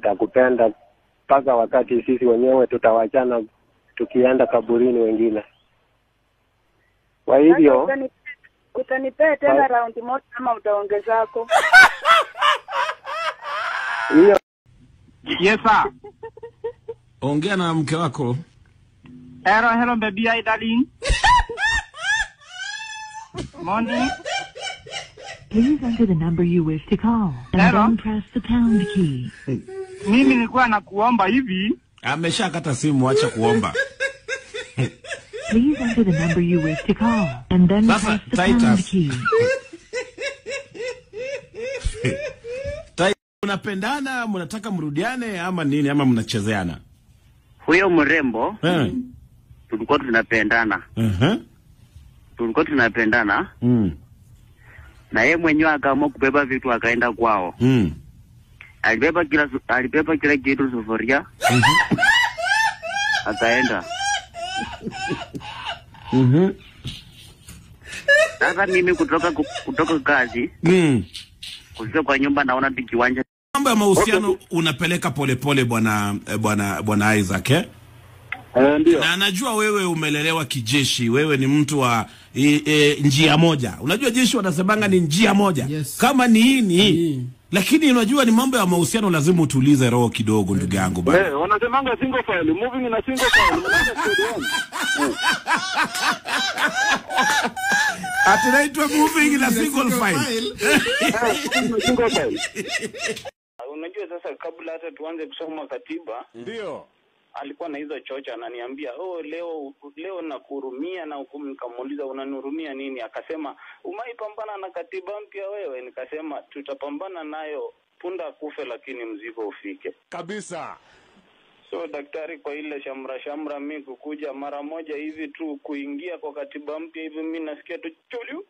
nitakupenda mpaka wakati sisi wenyewe tutawachana tukienda kaburini wengine. Kwa Sasa hivyo utani- utanipea tena Kwa- raundi moja ama utaongezako? hiyo Yes sir. Ongea na mke wako. Hello, hello baby, hi darling. Morning. Please enter the number you wish to call and Hello? then press the pound key. Mimi nilikuwa nakuomba hivi. Ameshakata simu, acha kuomba. Please enter the number you wish to call and then Sasa, press the pound Titus. key. Tai, mnapendana, mnataka mrudiane ama nini ama mnachezeana? Huyo mrembo Eh. tulikuwa tunapendana, Uh-huh. tulikuwa tunapendana Mm. na yeye mwenyewe akaamua kubeba vitu akaenda kwao. Mm. Alibeba kila su- alibeba kila kitu, sufuria akaenda. Mhm. Sasa mimi kutoka ku- kutoka kazi Mm. kufika kwa nyumba, naona tu kiwanja Mambo ya mahusiano unapeleka polepole bwana eh, bwana bwana Isaac eh? eh, ndio Na najua wewe umelelewa kijeshi, wewe ni mtu wa e, e, njia moja. Unajua jeshi wanasemanga ni njia moja. Yes. Kama ni hii ni hii. Hii. Lakini unajua ni mambo ya mahusiano lazima utulize roho kidogo ndugu yangu bana. Eh, wanasemanga single file, moving in a single file. Mnaenda studio one. Ati naitwa moving na single file. Eh, moving in a single file. Unajua sasa, kabla hata tuanze kusoma katiba, Ndio. alikuwa na hizo chocha, ananiambia oh, leo leo nakuhurumia, na huku nikamuuliza unanihurumia nini? Akasema umaipambana na katiba mpya wewe. Nikasema tutapambana nayo punda kufe, lakini mzigo ufike. Kabisa. So daktari, kwa ile shamra shamra, mi kukuja mara moja hivi tu kuingia kwa katiba mpya hivi, mi nasikia tu chulu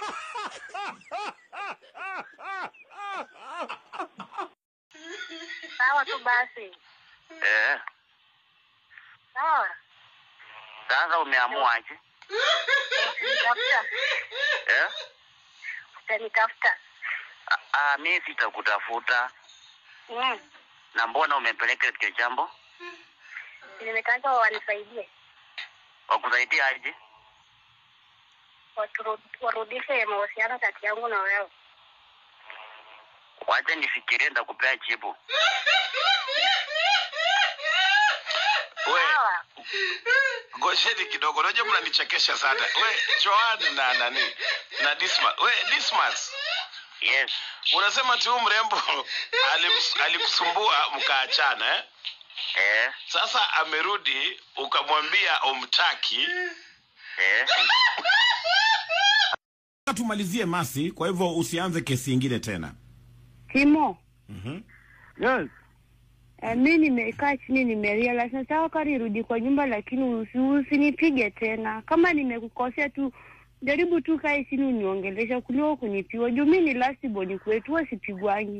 Sawa tu basi. eh. Sawa. Sasa umeamuaje? Utanitafuta. Eh? Utanitafuta. Ah, ah, mimi sitakutafuta. Mm. Na mbona umepeleka hicho jambo? Nimetaka wanisaidie. Wakusaidia aje? Waturu- Warudishe mahusiano kati yangu na wewe. Wacha nifikirie, ndakupea jibu. We, Sawa. Ngojeni kidogo, unajua mnanichekesha sana. We, Joan na nani? Na Dismas. We, Dismas. Yes. Unasema tu huyu mrembo alims- alikusumbua mkaachana eh? Eh, Sasa amerudi ukamwambia umtaki. eh. Tumalizie Masi, kwa hivyo usianze kesi ingine tena. Timo, Yes. eh, mi nimekaa chini nimerealize nataka kari irudi kwa nyumba, lakini usi, usinipige tena. Kama nimekukosea tu jaribu tu kae chini uniongelesha kuliko kunipiwa juu mi ni last born kwetu, huwa sipigwangi.